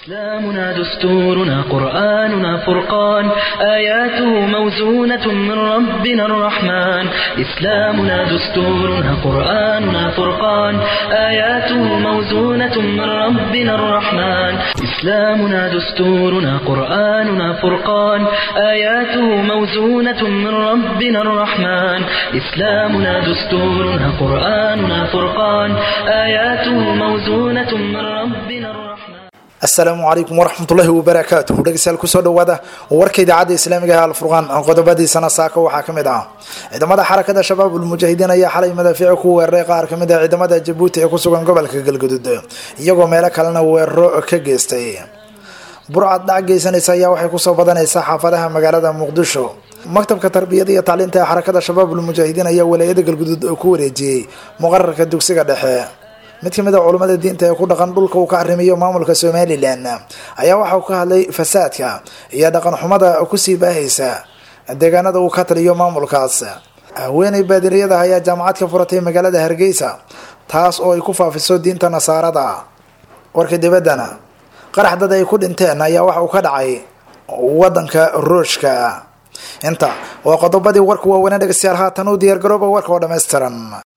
إسلامنا دستورنا قرآننا فرقان آياته موزونة من ربنا الرحمن إسلامنا دستورنا قرآننا فرقان آياته موزونة من ربنا الرحمن إسلامنا دستورنا قرآننا فرقان آياته موزونة من ربنا الرحمن إسلامنا دستورنا قرآننا فرقان آياته موزونة من ربنا الرحمن asalaamu calaykum waraxmatullaahi wabarakaatuh dhegeystayaal kusoo dhawaada warka idaacadda islaamiga ee alfurqaan qodobadiisana saaka waxaa ka mid ah ciidamada xarakada shabaab ulmujaahidiin ayaa xalay madaafiici ku weeraray qaar kamid ah ciidamada jabuuti ee kusugan gobolka galgudud iyagoo meelo kalena weeraro ka geystay burcad dhac geysanaysa ayaa waxay kusoo badanaysaa xaafadaha magaalada muqdisho maktabka tarbiyada iyo tacliinta ee xarakada shabaab ulmujaahidiin ayaa walaayada galgudud ku wareejiyey muqararka dugsiga dhexe mid kamid a culummada diinta ee ku dhaqan dhulka uu ka arrimiyo maamulka somalilan ayaa waxa uu ka hadlay fasaadka iyo dhaqan xumada kusii baahaysa deegaanada uu ka taliyo maamulkaas haweeney baadiriyada ayaa jaamacad ka furatay magaalada hargeysa taas oo ay ku faafiso diinta nasaarada warka dibaddana qarax dad ay ku dhinteen ayaa waxa uu ka dhacay wadanka ruushka inta waa qodobadii warka waaweynaa dhegeystayaal haatan u diyaargarooba warka oo dhammaystiran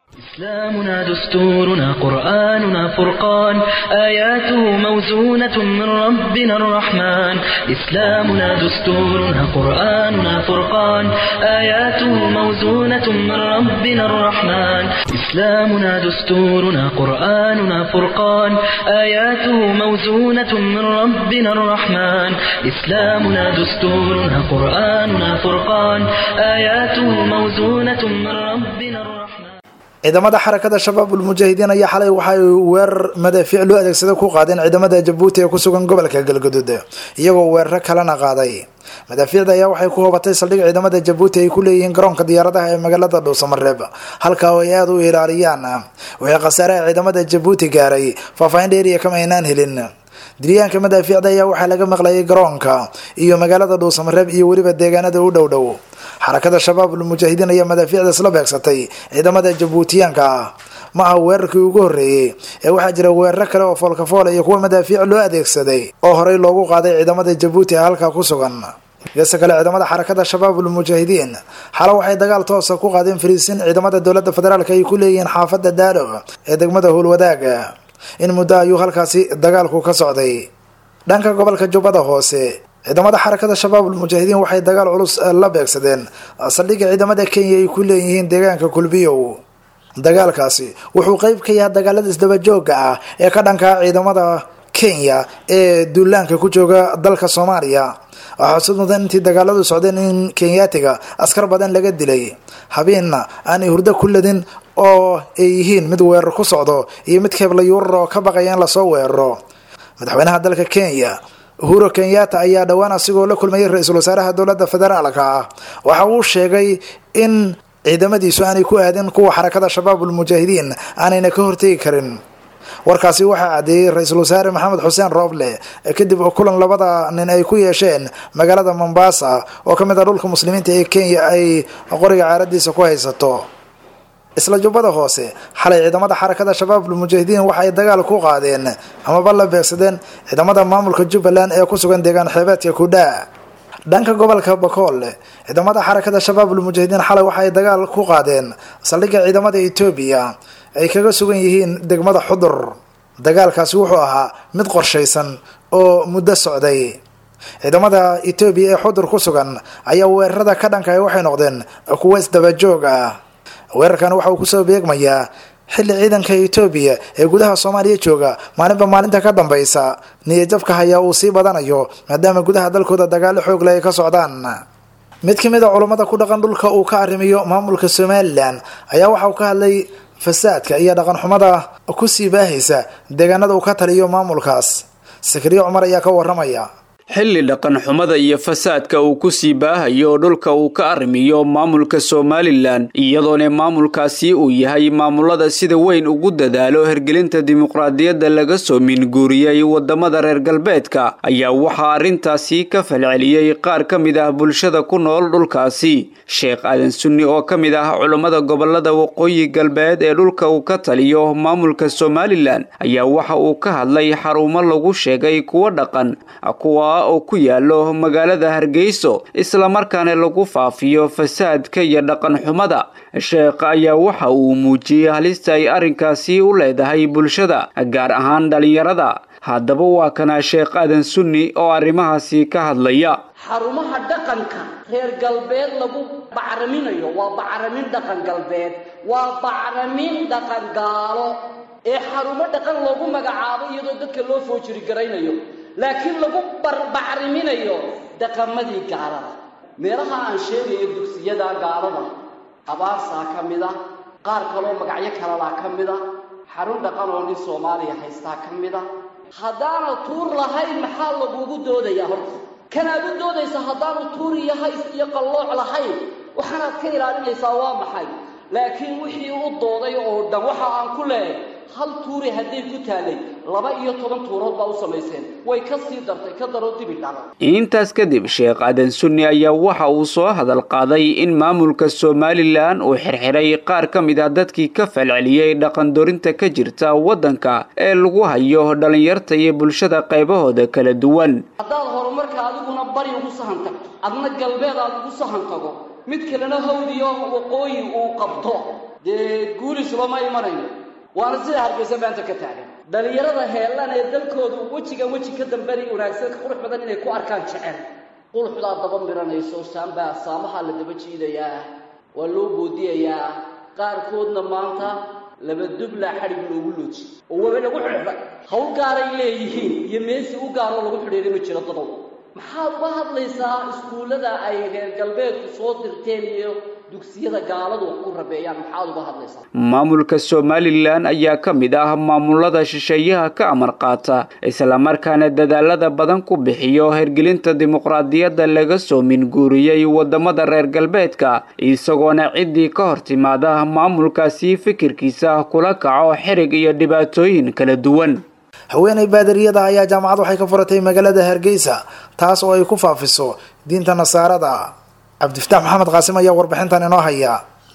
إسلامنا دستورنا قرآننا فرقان آياته موزونة من ربنا الرحمن إسلامنا دستورنا قرآننا فرقان آياته موزونة من ربنا الرحمن إسلامنا دستورنا قرآننا فرقان آياته موزونة من ربنا الرحمن إسلامنا دستورنا قرآننا فرقان آياته موزونة من ربنا الرحمن ciidamada xarakada shabaab ulmujaahidiin ayaa xalay waxay weerar madaafiic loo adeegsada ku qaadeen ciidamada jabuuti ee kusugan gobolka galgudud iyagoo weeraro kalena qaaday madaafiicda ayaa waxay ku hoobatay saldhig ciidamada jabuuti ay ku leeyihiin garoonka diyaaradaha ee magaalada dhuusamareeb halka oo ay aada u ilaaliyaan wixii khasaaraha ciidamada jabuuti gaaray faahfaahin dheeriya kama aynaan helin diryaanka madaafiicda ayaa waxaa laga maqlayay garoonka iyo magaalada dhuusamareeb iyo weliba deegaanada u dhow dhow xarakada shabaab ulmujaahidiin ayaa madaafiicda isla beegsatay ciidamada jabuutiyaanka ah ma aha weerarkii ugu horreeyey ee waxaa jira weeraro kale oo foolkafool iyo kuwa madaafiic loo adeegsaday oo horey loogu qaaday ciidamada jabuuti ee halkaa ku sugan geesta kale ciidamada xarakada shabaab ulmujaahidiin xala waxay dagaal toosa ku qaadeen fariisin ciidamada dowladda federaalk ay ku leeyihiin xaafada daalo ee degmada howlwadaaga in muddo ayuu halkaasi dagaalku ka socday dhanka gobolka jubbada hoose ciidamada xarakada shabaab ulmujaahidiin waxay dagaal culus la beegsadeen saldhigga ciidamada kenya ay ku leeyihiin deegaanka kulbiyow dagaalkaasi wuxuu qeyb ka yahay dagaalada isdabajooga ah ee ka dhankaa ciidamada kenya ee duulaanka ku jooga dalka soomaaliya waxaa xusud mudan intii dagaaladu socdeen in kenyaatiga askar badan laga dilay habeenna aanay hurdo ku ladin oo ay yihiin mid weerar ku socdo iyo mid keebla yuurar oo ka baqaya in lasoo weeraro madaxweynaha dalka kenya uhuro kenyatta ayaa dhowaan asigoo la kulmayay ra-iisul wasaaraha dowladda federaalka ah waxa uu sheegay in ciidamadiisu aanay ku aadin kuwa xarakada shabaab ulmujaahidiin aanayna ka hortegi karin warkaasi waxaa caddeeyey ra-iisul wasaare maxamed xuseen rooble kadib kulan labada nin ay ku yeesheen magaalada mombasa oo ka mid ah dhulka muslimiinta ee kenya ay qoriga caaradiisa ku haysato isla jubbada hoose xalay ciidamada xarakada shabaab ulmujaahidiin waxaay dagaal ku qaadeen amaba la beegsadeen ciidamada maamulka jubbaland ee ku sugan deegaan xeebeedka kudhaa dhanka gobolka bakool ciidamada xarakada shabaab ulmujaahidiin xalay waxaay dagaal ku qaadeen saldhigga ciidamada etoobiya ay kaga sugan yihiin degmada xudur dagaalkaasi wuxuu ahaa mid qorshaysan oo muddo socday ciidamada etoobiya ee xudur ku sugan ayaa weerarada ka dhankaay waxay noqdeen kuwo isdabajoog ah weerarkan waxa uu kusoo beegmayaa xilli ciidanka etoobiya ee gudaha soomaaliya jooga maalinba maalinta ka dambaysa niyajabka hayaa uu sii badanayo maadaama gudaha dalkooda dagaalo xoogle ay ka socdaan mid ka mid a culummada ku dhaqan dhulka uu ka arrimiyo maamulka somalilan ayaa waxa uu ka hadlay fasaadka iyo dhaqan xumada kusii baahaysa deegaanada uu ka taliyo maamulkaas sakriye cumar ayaa ka waramaya xilli dhaqan xumada iyo fasaadka uu ku sii baahayo dhulka uu ka arrimiyo maamulka somalilan iyadoona maamulkaasi uu yahay maamulada sida weyn ugu dadaalo hergelinta dimuqraadiyadda laga soo minguuriyey wadamada reer galbeedka ayaa waxaa arrintaasi ka falceliyey qaar ka mid ah bulshada ku nool dhulkaasi sheekh aadan sunni oo ka mid ah culammada gobolada waqooyi galbeed ee dhulka uu ka taliyo maamulka somalilan ayaa waxa uu ka hadlay xarumo lagu sheegay kuwo dhaqan kuwa oo ku yaalo magaalada hargeyso islamarkaana lagu faafiyo fasaadka iyo dhaqan xumada sheekh ayaa waxa uu muujiyey halista ay arrinkaasi u leedahay bulshada gaar ahaan dhalinyarada haddaba waa kana sheekh aadan sunni oo arrimahaasi ka hadlaya xarumaha dhaqanka reer galbeed lagu bacraminayo waa bacramin dhaqan galbeed waa bacramin dhaqan gaalo ee xarumo dhaqan loogu magacaabo iyadoo dadka loo foojiri garaynayo laakiin lagu barbacriminayo dhaqamadii gaalada meelaha aan sheegayo dugsiyada gaalada abaarsaa ka mid a qaar kaloo magacyo kalalaa ka mid a xarun dhaqan oo nin soomaaliya haystaa ka mid a haddaana tuur lahayn maxaa lagugu doodayaa horta kanaad u doodaysa haddaanu tuur iyo hays iyo qallooc lahayn waxaanaad ka ilaalinaysaa waa maxay laakiin wixii u dooday oo dhan waxa aan ku leehay hal tuuri hadday ku taalay laba iyo toban tuurood baa u samayseen way ka sii dartay ka daroo dibi dhala intaas kadib sheekh aadan sunni ayaa waxa uu soo hadal qaaday in maamulka somalilan uu xirxiray qaar ka mid ah dadkii ka falceliyey dhaqandorinta ka jirta waddanka ee lagu hayo dhallinyarta iyo bulshada qaybahooda kala duwan haddaad horumarka adiguna bari ugu sahan tagto adna galbeed aad ugu sahan tago mid kalena hawdiyo waqooyi uu qabto dee guulisuba ma imanayo waana sida hargeysa maanta ka taagan dhalinyarada heellan ee dalkoodu wejigan weji ka dambeni wanaagsan ka qurux badan inay ku arkaan jecel qulxudaa daba miranayso saambaa saamahaa la daba jiidayaa waa loo boodiyayaa qaarkoodna maanta laba dublaa xadhig loogu looji oo waba lagu xidhay hawl gaaray leeyihiin iyo meesi u gaaroo lagu xidhiidhay ma jiro dadow maxaad uga hadlaysaa iskuullada ay reer galbeedku soo dirteen iyo dugsiyada gaaladu wax ku rabeeyaan maxaad uga hadlaysaa maamulka somalilan ayaa ka mid ah maamulada shisheeyaha ka amar qaata islamarkaana dadaalada badan ku bixiyo hergelinta dimuqraadiyadda laga soo minguuriyey wadamada reer galbeedka isagoona ciddii ka hor timaada maamulkaasi fikirkiisa kula kaco xirig iyo dhibaatooyin kala duwan haweeney baadariyada ayaa jaamacad waxay ka furatay magaalada hargeysa taas oo ay ku faafiso diinta nasaarada cabdifataax maxamed qaasim ayaa warbixintan inoo haya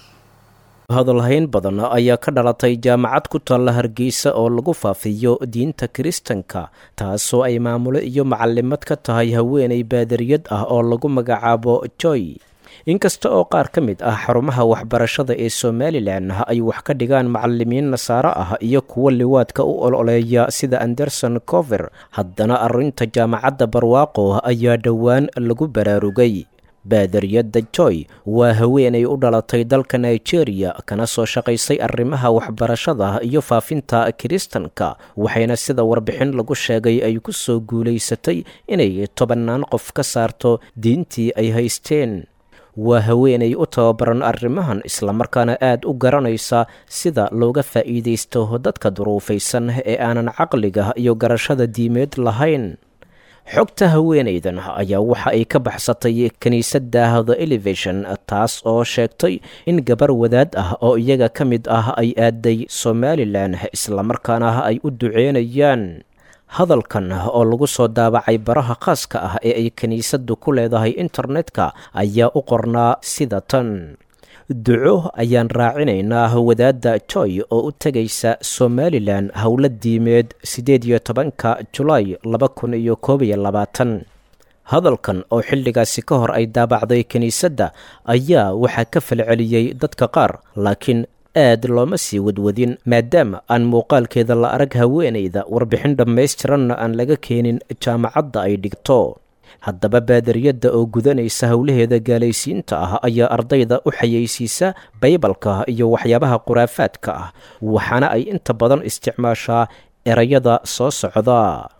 hadalhayn badan ayaa ka dhalatay jaamacad ku taalla hargeysa oo lagu faafiyo diinta kiristanka taasoo ay maamulo iyo macalimad ka tahay haweeney baadariyad ah oo lagu magacaabo joy inkasta oo qaar ka mid ah xarumaha waxbarashada ee somalilan ay wax ka dhigaan macalimiin nasaaro ah iyo kuwo liwaadka u ololeeya sida anderson cover haddana arrinta jaamacadda barwaaqo ayaa dhowaan lagu baraarugay baadariyadda joy waa haweenay u dhalatay dalka nigeria kana soo shaqaysay arrimaha waxbarashada iyo faafinta kiristanka waxayna sida warbixin lagu sheegay ay ku soo guulaysatay inay tobannaan qof ka saarto diintii ay haysteen waa haweenay u tababaran arrimahan islamarkaana aad u garanaysa sida looga faa'iidaysto dadka duruufaysan ee aanan caqliga iyo garashada diimeed lahayn xogta haweenaydan ayaa waxa ay ka baxsatay kiniisadda the elevation taas oo sheegtay in gabar wadaad ah oo iyaga ka mid ah ay aaday somalilan islamarkaana ay u duceynayaan hadalkan oo lagu soo daabacay baraha khaaska ah ee ay kiniisaddu ku leedahay internetka ayaa u qornaa sida tan duco ayaan raacinaynaa wadaadda joy oo u tegaysa somalilan howla diimeed siddeed iyo tobanka julaay laba kun iyo koob iyo labaatan hadalkan oo xilligaasi ka hor ay daabacday kiniisadda ayaa waxaa ka falceliyey dadka qaar laakiin aad looma sii wadwadin maadaama aan muuqaalkeeda la arag haweenayda warbixin dhammaystiranna aan laga keenin jaamacadda ay dhigto haddaba baadariyadda oo gudanaysa howlaheeda gaalaysiinta ah ayaa ardayda u xayeysiisa baybalka iyo waxyaabaha khuraafaadka ah waxaana ay inta badan isticmaashaa erayada soo socda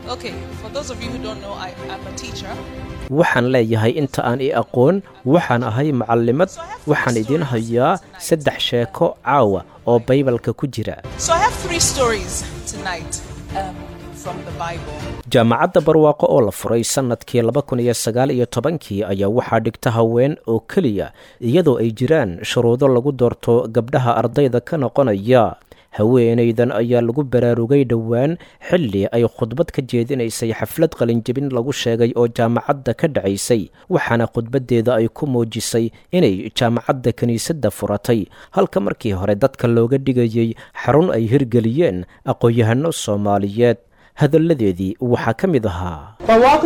waxaan leeyahay inta aan i aqoon waxaan ahay macalimad waxaan idiin hayaa saddex sheeko caawa oo baybalka ku jira jaamacadda barwaaqo oo la furay sannadkii laba kun iyo sagaal iyo tobankii ayaa waxaa dhigta haween oo keliya iyadoo ay jiraan shuruudo lagu doorto gabdhaha ardayda ka noqonaya haweenaydan ayaa lagu baraarugay dhowaan xilli ay khudbad ka jeedinaysay xaflad qalinjebin lagu sheegay oo jaamacadda ka dhacaysay waxaana khudbaddeeda ay ku muujisay inay jaamacadda kiniisadda furatay halka markii hore dadka looga dhigayay xarun ay hirgeliyeen aqoon-yahano soomaaliyeed hadalladeedii waxaa ka mid ahaa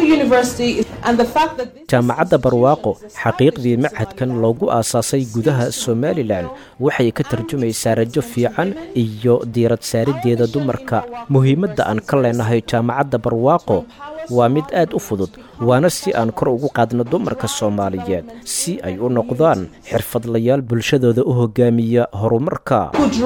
jaamacadda barwaaqo xaqiiqdii machadkan loogu aasaasay gudaha somalilan waxay ka tarjumaysaa rajo fiican iyo diirad saariddeeda dumarka muhiimadda aan ka leenahay jaamacadda barwaaqo waa mid aad u fudud waana si aan kor ugu qaadno dumarka soomaaliyeed si ay u noqdaan xirfadlayaal bulshadooda u hogaamiya horumarka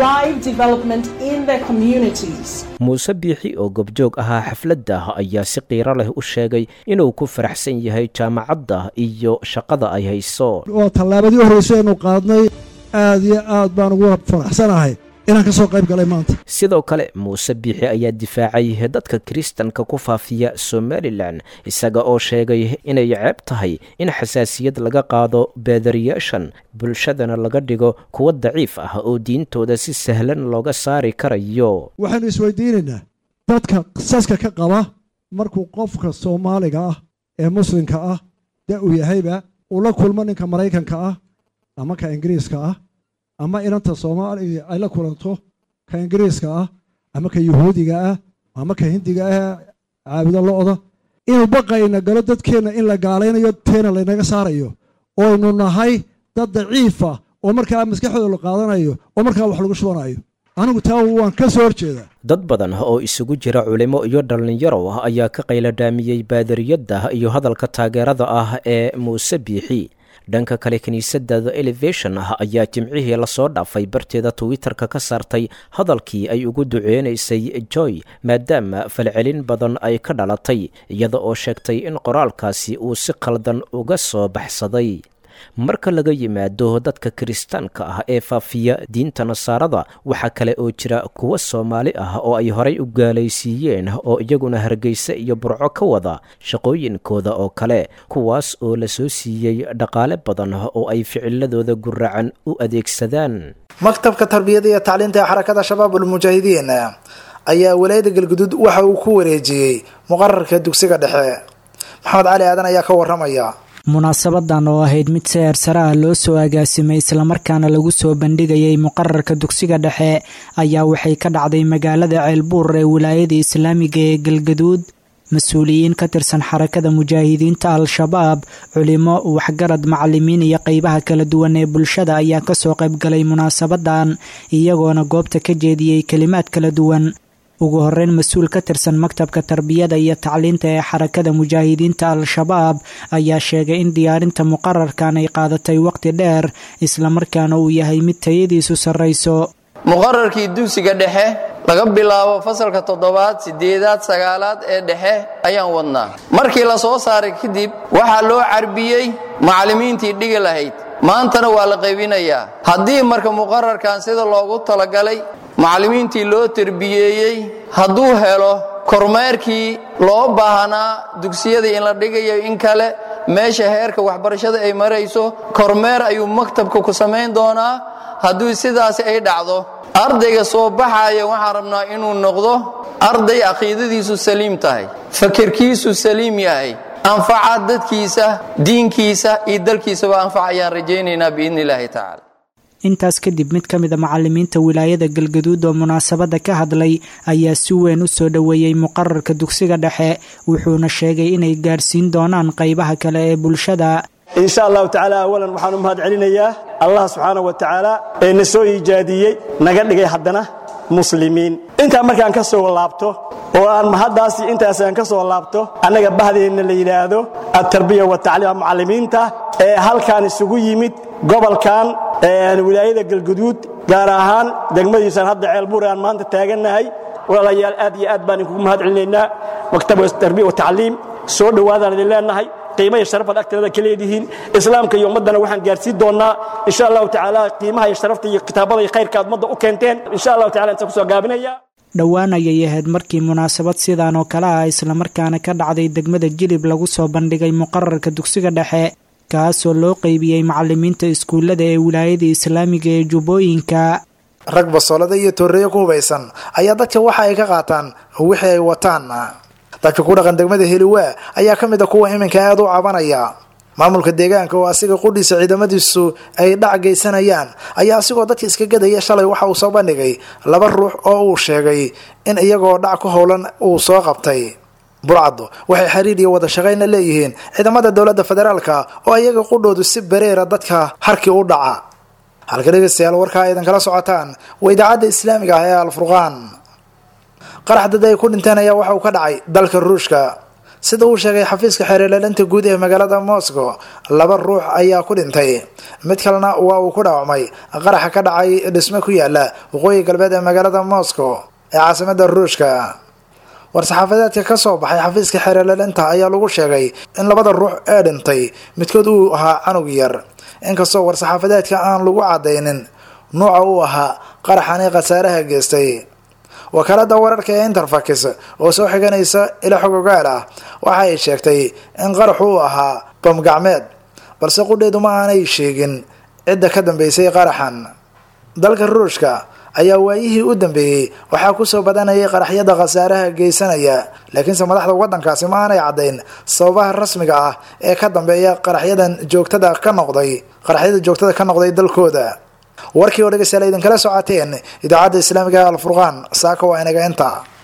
muuse biixi oo gobjoog ahaa xafladda ayaa si qiiro leh u sheegay inuu ku faraxsan yahay jaamacadda iyo shaqada ay hayso oo tallaabadii horrayso aynu qaadnay aad iyo aad baan ugu faraxsanahay inaan ka soo qayb galay maanta sidoo kale muuse biixi ayaa difaacay dadka kiristanka ku faafiya somalilan isaga oo sheegay inay ceeb tahay in xasaasiyad laga qaado baadariyaashan bulshadana laga dhigo kuwa daciif ah oo diintooda si sahlan looga saari karayo waxaynu isweydiinaynaa dadka qisaska ka qaba markuu qofka soomaaliga ah ee muslimka ah da uu yahayba uu la kulmo ninka maraykanka ah ama ka ingiriiska ah ama inanta soomaaliya ay la kulanto ka ingiriiska ah ama ka yuhuudiga ah ama ka hindiga ah caabudo lo'da inuu baqayna galo dadkeenna in la gaalaynayo teena laynaga saarayo ooaynu nahay dad daciifa oo markaa maskaxdooda la qaadanayo oo markaa wax lagu shubanayo anigu taa waan ka soo horjeedaa dad badan oo isugu jira culimo iyo dhallinyaro ayaa ka qayladhaamiyey baadariyadda iyo hadalka taageerada ah ee muuse biixi dhanka kale kiniisadda the elevation ah ayaa jimcihii lasoo dhaafay barteeda twitter-ka ka saartay hadalkii ay ugu duceynaysay joy maadaama falcelin badan ay ka dhalatay iyada oo sheegtay in qoraalkaasi uu si khaldan uga soo baxsaday marka laga yimaado dadka kiristaanka ah ee faafiya diinta nasaarada waxaa kale oo jira kuwa soomaali ah oo ay horay u gaalaysiiyeen oo iyaguna hargeysa iyo burco ka wada shaqooyinkooda oo kale kuwaas oo la soo siiyey dhaqaale badan oo ay ficiladooda guracan u adeegsadaan maktabka tarbiyada iyo tacliinta ee xarakada shabaab ulmujaahidiin ayaa walaayada galguduud waxa uu ku wareejiyey muqararka dugsiga dhexe maxamed cali aadan ayaa ka waramaya munaasabadan oo ahayd mid si eersare ah loo soo agaasimay islamarkaana lagu soo bandhigayay muqararka dugsiga dhexe ayaa waxay ka dhacday magaalada ceelbuur ee wilaayada islaamiga ee galgaduud mas-uuliyiin ka tirsan xarakada mujaahidiinta al-shabaab culimo waxgarad macalimiin iyo qeybaha kala duwan ee bulshada ayaa kasoo qaybgalay munaasabadan iyagoona goobta ka jeediyey kelimaad kala duwan ugu horeyn mas-uul ka tirsan maktabka tarbiyada iyo tacliinta ee xarakada mujaahidiinta al-shabaab ayaa sheegay in diyaarinta muqararkan ay qaadatay waqti dheer islamarkaana uu yahay mid tayadiisu sarrayso muqararkii dugsiga dhexe laga bilaabo fasalka toddobaad siddeedaad sagaalaad ee dhexe ayaan wadnaa markii la soo saaray kadib waxaa loo carbiyey macallimiintii dhigi lahayd maantana waa la qaybinayaa haddii marka muqararkan sida loogu talagalay macallimiintii loo terbiyeeyey hadduu helo kormeerkii loo baahnaa dugsiyadii in la dhigayo in kale meesha heerka waxbarashada ay marayso kormeer ayuu maktabka ku samayn doonaa hadduu sidaasi ay dhacdo ardayga soo baxaya waxaan rabnaa inuu noqdo arday caqiidadiisu saliim tahay fakirkiisu saliim yahay anfaca dadkiisa diinkiisa iyo dalkiisaba anfac ayaan rajaynaynaa biidni illaahi tacala intaas kadib mid ka mid a macalimiinta wilaayada galgaduud oo munaasabadda ka hadlay ayaa si weyn u soo dhoweeyey muqararka dugsiga dhexe wuxuuna sheegay inay gaarsiin doonaan qaybaha kale ee bulshada insha allahu tacaala awalan waxaan u mahad celinayaa allah subxaana wa tacaala ee na soo iijaadiyey naga dhigay haddana muslimiin intaa markaan ka soo laabto oo aan mahaddaasi intaasaan ka soo laabto annaga bahdeenna la yidhaahdo altarbiya watacliim mucallimiinta ee halkaan isugu yimid gobolkan wilaayada galguduud gaar ahaan degmadiisan hadda ceelbuur aan maanta taagannahay walaalayaal aad iyo aad baan idinkugu mahad celinaynaa maktabka tarbiya watacliim soo dhowaadaan idin leennahay qiima iyo sharafad agteeda ka leedihiin islaamka iyo ummaddana waxaan gaarsiin doonnaa insha allahu tacaala qiimaha iyo sharafta iyo kitaabada iyo khayrka aad ummadda u keenteen insha allahu tacala intaan kusoo gaabinaya dhowaan ayay ahayd markii munaasabad sidan oo kale ah islamarkaana ka dhacday degmada jilib lagu soo bandhigay muqararka dugsiga dhexe kaasoo loo qeybiyey macalimiinta iskuullada ee wilaayada islaamiga ee jubbooyinka rag basoolada iyo tooreeyo ku hubaysan ayaa dadka waxa ay ka qaataan wixii ay wataan dadka ku dhaqan degmada heliwaa ayaa ka mid a kuwa iminka aada u cabanaya maamulka deegaanka oo asiga qudhiisa ciidamadiisu ay dhac geysanayaan ayaa asigoo dadka iska gadaya shalay waxa uu soo bandhigay laba ruux oo uu sheegay in iyagoo dhac ku howlan uu soo qabtay burcaddu waxay xiriir iyo wada shaqayna leeyihiin ciidamada dowladda federaalka oo iyaga qudhoodu si bareera dadka harkii u dhaca halka dhegeystayaal warkaa aydan kala socotaan waa idaacadda islaamiga ah ee alfurqaan qarax dad ay ku dhinteen ayaa waxa uu ka dhacay dalka ruushka sida uu sheegay xafiiska xeerlaalinta guud ee magaalada moscow laba ruux ayaa ku dhintay mid kalena waa uu ku dhaawacmay qaraxa ka dhacay dhisme ku yaala waqooyi galbeed ee magaalada moscow ee caasimada ruushka war-saxaafadeedka ka soo baxay xafiiska xeerlaalinta ayaa lagu sheegay in labada ruux ee dhintay midkood uu ahaa canug yar inkastoo war-saxaafadeedka aan lagu cadaynin nuuca uu ahaa qaraxani khasaaraha geystay wakaalada wararka ee interfax oo soo xiganaysa ila xog ogaal ah waxa ay sheegtay in qaraxu uu ahaa bam gacmeed balse qudheedu ma aanay sheegin cidda ka dambeysay qaraxan dalka ruushka ayaa waayihii u dambeeyey waxaa kusoo badanayay qaraxyada khasaaraha geysanaya laakiinse madaxda wadankaasi ma aanay caddayn sababaha rasmiga ah ee ka dambeeya qaraxyadan joogtada ka noqday qaraxyada joogtada ka noqday dalkooda warkii oo dhegeystayaal idinkala socoteen idaacadda islaamiga alfurqaan saaka waa inaga inta